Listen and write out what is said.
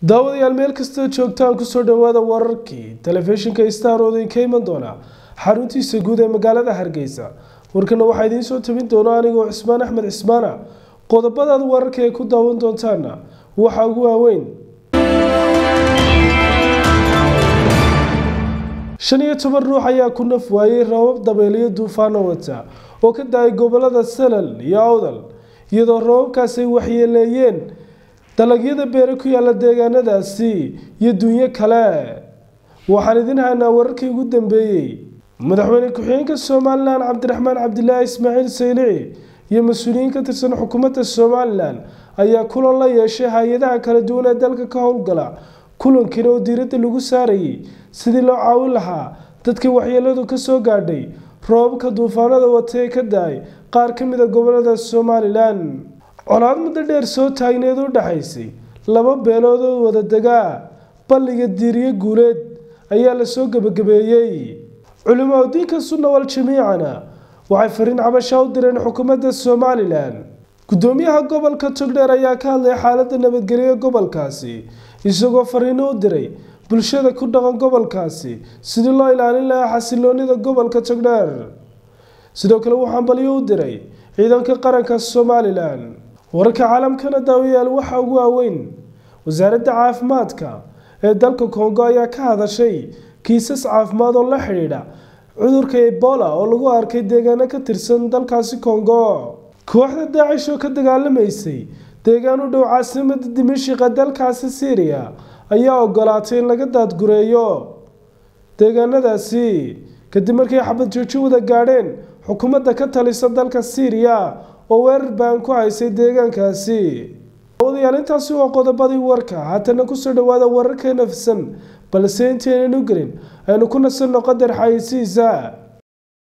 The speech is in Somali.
daawadayaal meel kastoo joogtaan kusoo dhawaada wararkii telefishinka star oo idinka iman doona xaruntiisa guud ee magaalada hargeysa warkana waxaa idiin soo tabin doona anigoo cismaan axmed cismaana qodobadaad wararka ay ku daawan doontaana waxaa ugu waaweyn shan iyo toban ruux ayaa ku naf waayey rabab dabeeliyo duufaano wata oo ka da-ay gobolada salal iyo awdal iyadoo rababkaas ay waxyeeleeyeen dalagyada beere ku yaala deegaanadaasi iyo dunyo kale waxaan idin haynaa wararkii ugu dambeeyey madaxweyne ku-xigeenka somalilan cabdiraxmaan cabdilaahi ismaaciil saylici iyo mas-uuliyiin ka tirsan xukuumadda somalilan ayaa kulan la yeeshay hay-adaha kala duwan ee dalka ka howlgala kulankiina oo diiradda lagu saarayay sidii loo caawin lahaa dadkii waxyeeladu ka soo gaadhay roobabka duufaanada wata ee ka da-ay qaar ka mid a gobolada somalilan colaad muddo dheer soo taagneed u dhaxaysay laba beelood oo wada degaa balliga diiriye guuleed ayaa lasoo gebagabeeyey culimaa diinka sunna wal jamiicana waxay fariin cabasha u direen xukuumadda somalilan gudoomiyaha gobolka togdheer ayaa ka hadlay xaaladda nabadgelyo gobolkaasi isagoo fariino u diray bulshada ku dhaqan gobolkaasi sidii loo ilaalin lahaa xasiloonida gobolka togdheer sidoo kale waxaan balyo u diray ciidanka qaranka somalilan wararka caalamkana daawayaal waxaa ugu waaweyn wasaaradda caafimaadka ee dalka kongo ayaa ka hadashay kiisas caafimaad oo la xidhiidha cudurka ebola oo lagu arkay deegaano ka tirsan dalkaasi kongo kooxda daacish oo ka dagaalamaysay deegaan u dhow caasimada dimashiqa dalkaasi syriya ayaa ogolaatay in laga daadgureeyo deegaanadaasi kadib markay xabad jooji wada gaadheen xukuumadda ka talisa dalka syriya oo weerar baan ku haysay deegaankaasi wadayaal intaasi waa qodobadii warka haatana kusoo dhawaada wararka nafsan balse intaynan u gelin aynu ku nasanno qadar xayisiisa